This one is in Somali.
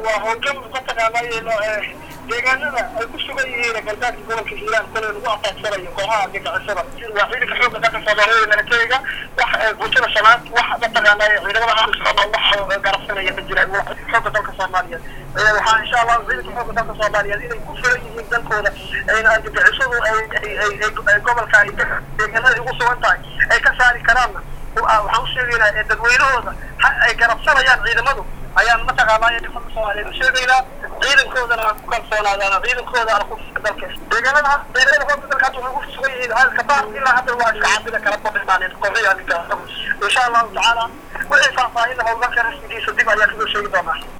waa howlgal mataqaanay deegaanada ay ku sugan yihiin galbeedka gobolka hiiraan kole lagu ataagsanayo kooxaha argagixisada waa ciidanka xoogga dalka soomaaliyeed militariga wax bulshada shanaad wax mataqaanay ciidamada amisom wax garabsanaya ma jiraan waa xoogga dalka soomaaliyeed waxaa insha allah ciidanka xoogga dalka soomaaliyeed inay ku filan yihiin dalkooda argagixisadu ay gobolka deegaanada ugu sugan tahay ay ka saari karaanna waxaan u sheegaynaa dadweynahooda ay garabsanayaan ciidamadu ayaan mataqaanaa dalka soomaaliyeed u sheegaynaa ciidankoodana ku kalsoonaadaan ciidankooda ala ku dalka deegaanada ciidamada xoogga dalka hadda waxay ku sugan yihiin halka baar ilaa hadda waa iska cabida kala badhimaaneen kooxihii argagixisada insha allahu tacaala wixii faahfaahin howlgalka rasmigiisa dib ayaa kasoo sheegi doonaa